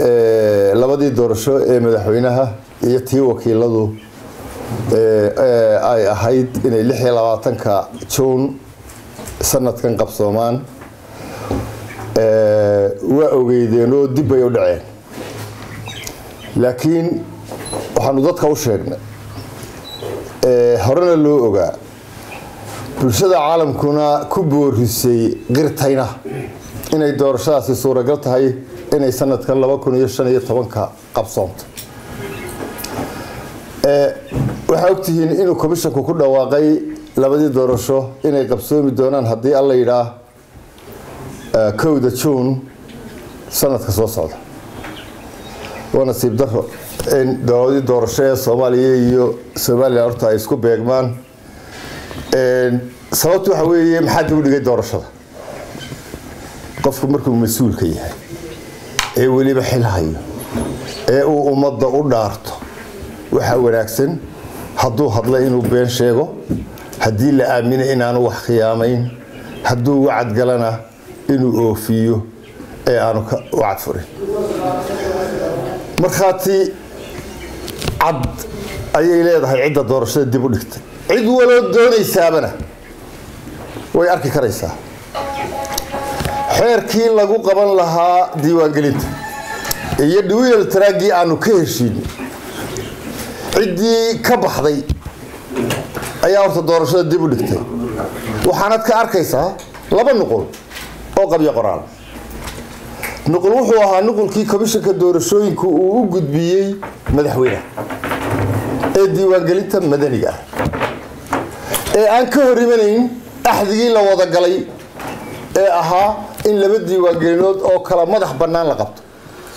labadii doorasho ee madaxweynaha iyo tii wakiiladu ay ahayd inay lix iyo labaatanka juun sanadkan qabsoomaan waa ogeydeen oo dib bay u dhaceen laakiin waxaanu dadka u sheegnay horena loo ogaa bulshada caalamkuna ku boorisay qirtayna inay doorashadaasi suuragal tahay inay sanadkan laba kun iyo shan iyo tobanka qabsoonto waxaa ogtihiin inuu commishanku ku dhawaaqay labadii doorasho inay qabsoomi doonaan haddii alla yidhaa kowda juun sanadka soo socda waa nasiib daro in labadii doorasho ee soomaaliya iyo somalilan horta ay isku beegmaan sababtu waxa weeye maxaa dib u dhigay doorashada qofku markuu mas-uulka yahay ee weliba xil hayo ee uu ummadda u dhaarto waxaa wanaagsan hadduu hadla inuu been sheego haddii la aamino inaanu wax khiyaamayn hadduu wacad galana inuu oofiyo ee aanu wacad furin markhaati cad ayay leedahay cidda doorashada dib u dhigtay cid waloo doonaysaabana way arki karaysaa xeerkii lagu qaban lahaa diiwaangelinta iyo dhiwiyal taraagii aanu ka heshiin ciddii ka baxday ayaa horta doorashada dib u dhigtay waxaanad ka arkaysaa laba nuqul oo qabyo qoraal nuqul wuxuu ahaa nuqulkii komishanka doorashooyinku uu u gudbiyey madaxweyneha ee diiwaangelinta madaniga ah ee aan ka hor imanayn axdigii la wada galay ee ahaa in laba diiwaangelinood oo kala madax bannaan la qabto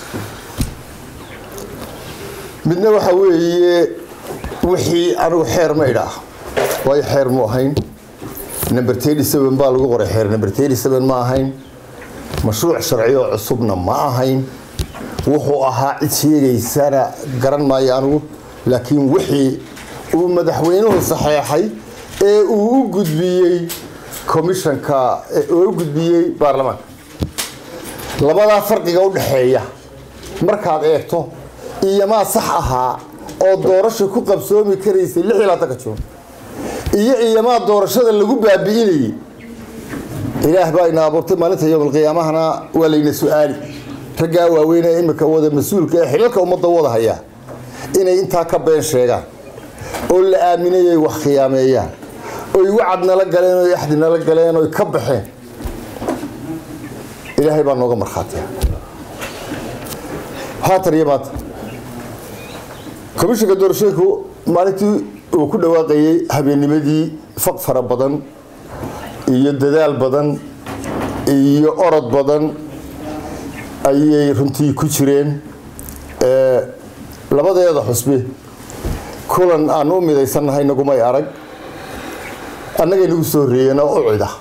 midna waxa weeye wixii anigu xeer ma idhaah waayo xeer mu ahayn number thirty seven baa lagu qoray xeer number thirty seven ma ahayn mashruuc sharci oo cusubna ma ahayn wuxuu ahaa cid sheegaysana garan maayo anigu laakiin wixii uu madaxweynuhu saxeexay ee uu u gudbiyey commishanka oo u gudbiyey baarlamaanka labadaa farqiga u dhaxeeya markaad eegto iyomaa sax ahaa oo doorasha ku qabsoomi karaysay lix iyo labaatanka juun iyo iyomaa doorashada lagu baabi'inayay ilaah baa ina abuurtay maalinta yowmalqiyaamahana waa layna su-aali raggaa waaweynee imika wada mas-uulka ee xilalka ummadda wada hayaa inay intaa ka been sheegaan oo la aaminayay wax khiyaameeyaan oy wacad nala galeen oy axdi nala galeen oy ka baxeen ilaahay baa nooga markhaatiya haatan iyo maanta komishanka doorashooyinku maalintii uu ku dhawaaqayey habeennimadii faq fara badan iyo dadaal badan iyo orod badan ayay runtii ku jireen labadeeda xusbi kulan aan u midaysannahay nagumay arag annagay nagu soo horreeyeen oo u cida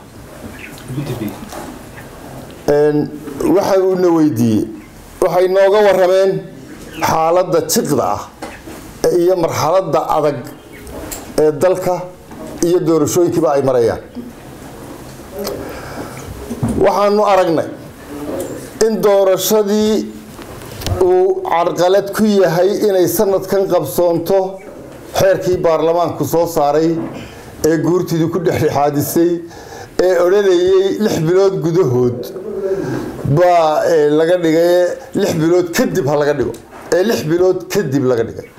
waxa uuna weydiiyey waxay nooga warameen xaaladda jiqda ah iyo marxaladda adag ee dalka iyo doorashooyinkiiba ay marayaan waxaanu aragnay in doorashadii uu carqalad ku yahay inay sanadkan qabsoonto xeerkii baarlamaanku soo saaray ee guurtidii ku dhexdhexaadisay ee odhanayay lix bilood gudahood baa laga dhigay lix bilood kadib ha laga dhigo ee lix bilood kadib laga dhigay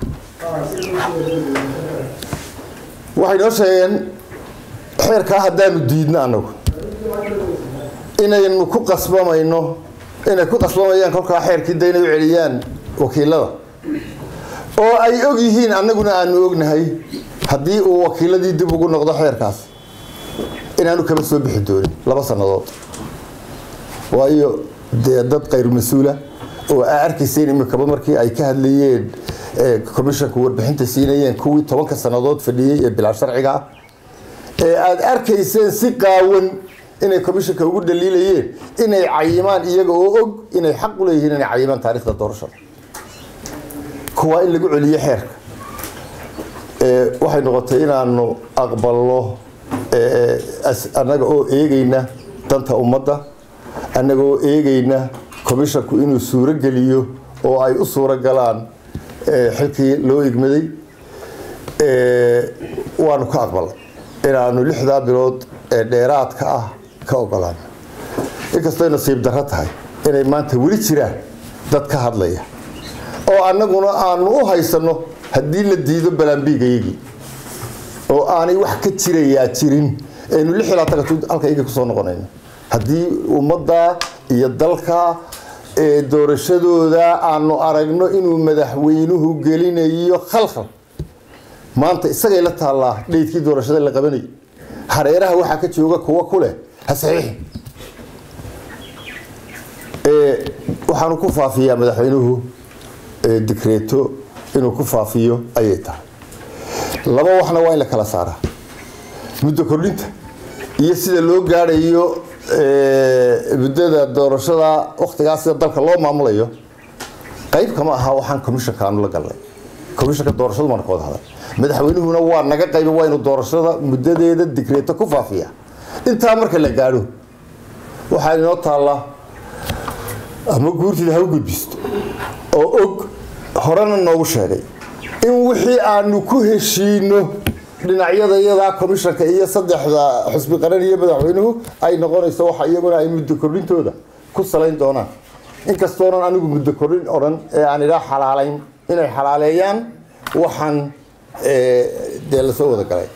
waxay noo sheegeen xeerkaa haddaanu diidno annagu inaynu ku qasbamayno inay ku qasbamayaan kolkaa xeerkii da inay u celiyaan wakiilada oo ay og yihiin annaguna aanu ognahay haddii uu wakiiladii dib ugu noqdo xeerkaas inaanu kaba soo bixi doonin laba sannadood waayo dee dad khayr mas-uula oo aa arkayseen imikaba markii ay ka hadlayeen commishanku warbixinta siinayeen kuwii tobanka sannadood fadhiyey ee bilaa sharciga ah ee aada arkayseen si qaawan inay commishanka ugu dhaliilayeen inay cayimaan iyaga oo og inay xaq u leeyihiin inay cayimaan taarikhda doorashada kuwaa in lagu celiyo xeerka waxay noqotay inaanu aqbalno annaga oo eegayna danta ummadda annaga oo eegayna commishanku inuu suuro geliyo oo ay u suuro galaan xilkii loo igmaday waanu ka aqbalay inaanu lixdaa bilood ee dheeraadka ah ka ogolaano inkastooy nasiib darro tahay inay maanta weli jiraan dad ka hadlaya oo annaguna aanu u haysanno haddii la diido balaambiigayagii oo aanay wax ka jirayaa jirin aynu lix ilaa tagatu halka iyagii kusoo noqonayno haddii ummadda iyo dalka doorashadooda aanu aragno inuu madaxweynuhu gelinayo khalkhal maanta isagay la taallaa dheydkii doorashada la qabanayay hareeraha waxaa ka jooga kuwa ku leh ha saxiixin waxaanu ku faafiyaa madaxweynuhu dikreeto inuu ku faafiyo ayay tahay laba waxna waa in la kala saaraa muddo kordhinta iyo sida loo gaadhayo muddada doorashada waktigaas sida dalka loo maamulayo qayb kama aha waxaan commissionka aanu la galnay commissionka doorashadu maana ka wada hadal madaxweynuhuna waa naga qayba waa inuu doorashada muddadeeda dikreeto ku faafiya intaa marka la gaadho waxaa inoo taallaa ama guurtida ha u gudbisto oo og horena noogu sheegay in wixii aanu ku heshiino dhinacyada iyadaa commissionka iyo saddexda xusbi qaran iyo madaxweynuhu ay noqonayso waxa iyaguna ay muddo kordhintooda ku salayn doonaan inkastoonan anigu muddo kordhin odhan ee aan idhaa xalaalayn inay xalaaleeyaan waxaan dee lasoo wada galay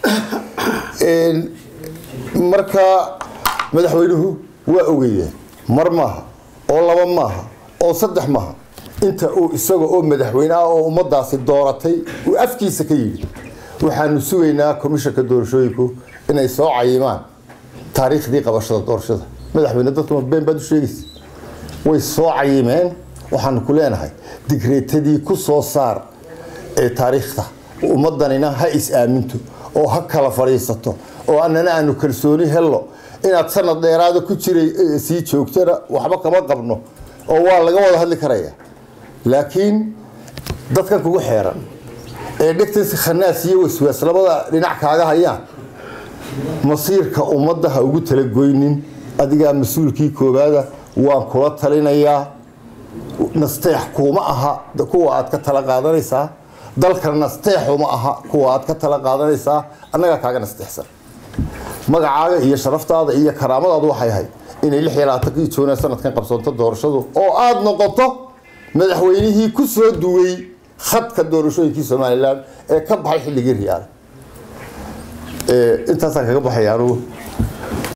marka madaxweynuhu waa ogeeyeen mar maaha oo laba maaha oo saddex maaha inta uu isaga oo madaxweyne ah oo ummadaasi dooratay uu afkiisa ka yidhi waxaanu sugaynaa komishanka doorashooyinku inay soo cayimaan taariikhdii qabashada doorashada madaxweyne dadkuma been baad u sheegaysa way soo cayimeen waxaanu ku leenahay digreetadii ku soo saar ee taariikhda ummadanina ha is-aaminto oo ha kala fadhiisato oo annana aanu kalsooni helno inaad sanad dheeraada ku jiray sii joogtana waxba kama qabno oo waa laga wada hadli karaya laakiin dadkan kugu xeeran ee dhegtansi khanaas iyo waswaas labada dhinac kaaga hayaan masiirka ummadda ha ugu talagoynin adigaa mas-uulkii koobaada waan kula talinayaa nasteex kuuma aha kuwa aad ka tala qaadanaysaa dalkana nasteexuma aha kuwa aad ka tala qaadanaysaa annagaa kaaga nasteexsan magacaaga iyo sharaftaada iyo karaamadaadu waxay ahayd inay lix iyo labaatankii joona sanadkan qabsoonto doorashadu oo aada noqoto madaxweynihii ku soo duway khadka doorashooyinkii somalilan ee ka baxay xilligii riyaale intaasaan kaga baxaya anugu